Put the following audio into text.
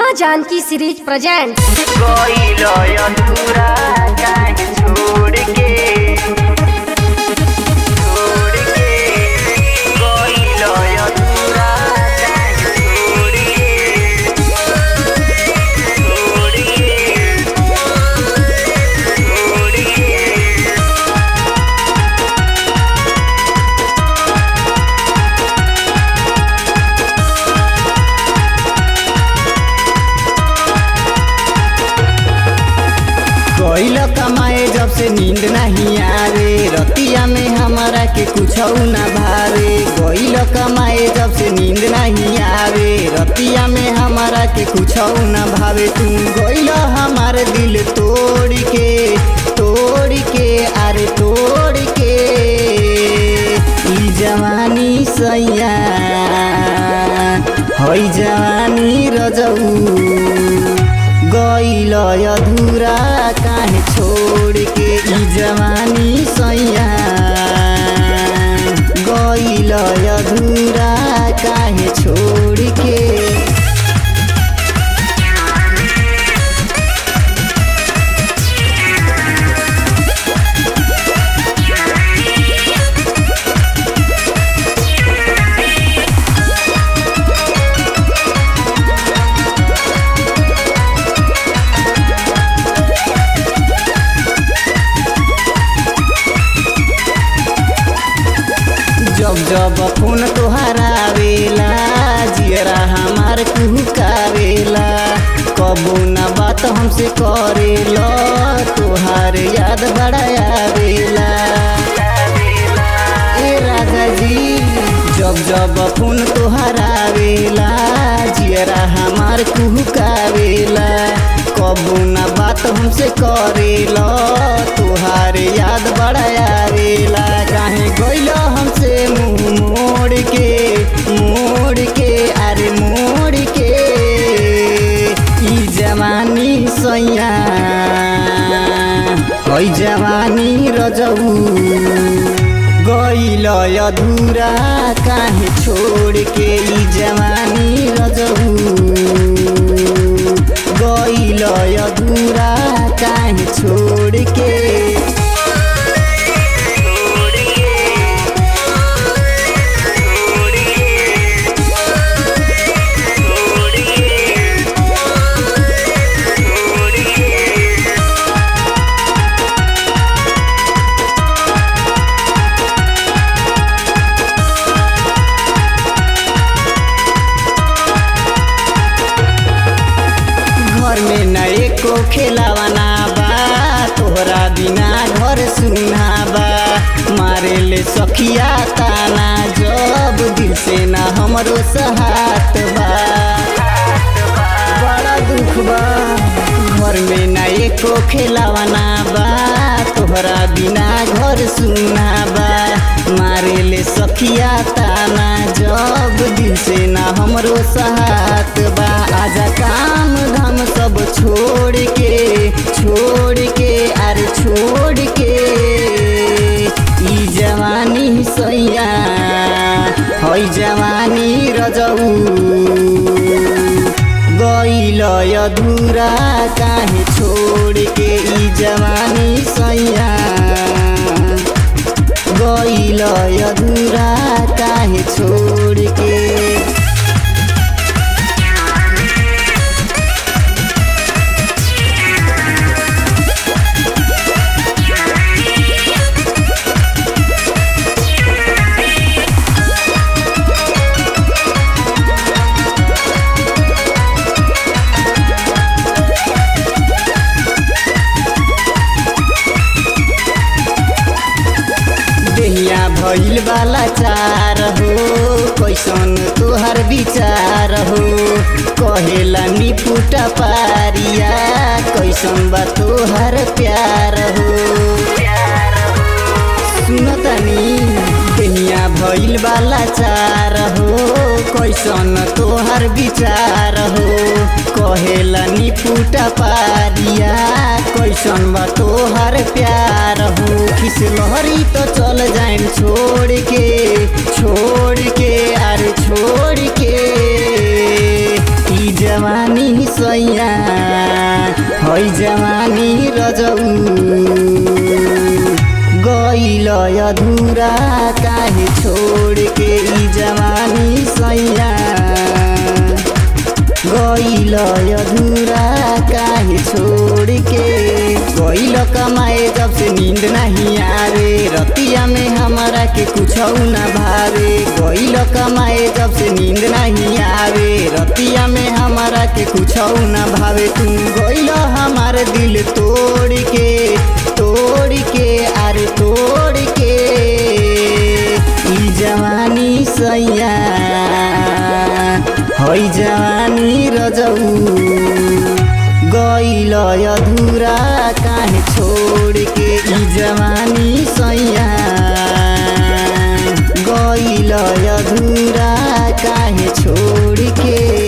माँ Janaki series present गइलो अधूरा काहे छोड़ के छोड़ के गइलो अधूरा काहे छोड़ के छोड़ के छोड़ के कोइल कमाए जब से नींद नहीं आवे रतिया में हमारा के कुछ ना भावे कोइल कमाए जब से नींद नहीं आवे रतिया में हमारा के कुछ ना भावे तुम गोइल हमारे दिल तोड़ के तोड़ के अरे तोड़ के ई जवानी सैया हई जवानी रजऊ गइल अधूरा काहे छोड़ के ई जवानी सैया गइल अधूरा काहे छोड़ के जब जब फोन तोहार आवेला जियरा हमार कुहकावेला कबो न बात हमसे करेला तोहार याद बड़ा आवेला ए राजा जी जब जब फोन तोहार आवेला जियरा हमार कुहकावेला कबो न बात हमसे करेला तोहार याद बड़ा आवेला काहे गइल हमसे मुंह मोड़ के मोड़ के अरे मोड़ के ई जवानी सैया हई जवानी रजऊ गइल अधूरा काहे छोड़ के ई जवानी रजऊ गइल अधूरा काहे छोड़ के छोड़ के छोड़ के छोड़ के छोड़ के घर में न एको खेलावाना बा तोहरा बिना घर सुना बा मारे ले सखिया ताना जब दिल से न हमरो सहात बा बड़ा दुख बा घर में न एको खेलावाना बा तोहरा बिना घर सुना बा मारे ले सखिया ताना जब दिल से न हमरो सहात बा आजा काम धाम सब छोड़ के छोड़ के अरे छोड़ के ई जवानी सैया हई जवानी रजऊ गइल अधूरा काहे छोड़ के ई जवानी सैया गइल अधूरा काहे छोड़ के देहिया भइल वाला चार हो कैसन तोहर विचार हो कहेला निपुटा पारिया कैसन बा तोहर प्यार हो सुनतनी देहिया भइल वाला चार हो कैसन तोहर विचार हो कहेला निपुटा पारिया कैसन बा तोहर प्यार हो खिस लहरी तो चल जाएम छोड़ के छोड़ के अरे छोड़ के ई जवानी जवानी सैया है जवानी रजऊ गइल अधूरा काहे छोड़ के ई जवानी सैया गइल अधूरा काहे छोड़ के गइल कमाए जब से नींद नहीं आवे रतिया में हमारा के कुछ न भावे गइल कमाए जब से नींद नहीं आवे रतिया में हमारा के कुछ न भावे तू गइल हमार दिल तोड़ के तोड़ के अरे तोड़ के ई जवानी सैया है जवानी रजऊ गइल अधूरा काहे छोड़ के ई जवानी सैया गइल अधूरा काहे छोड़ के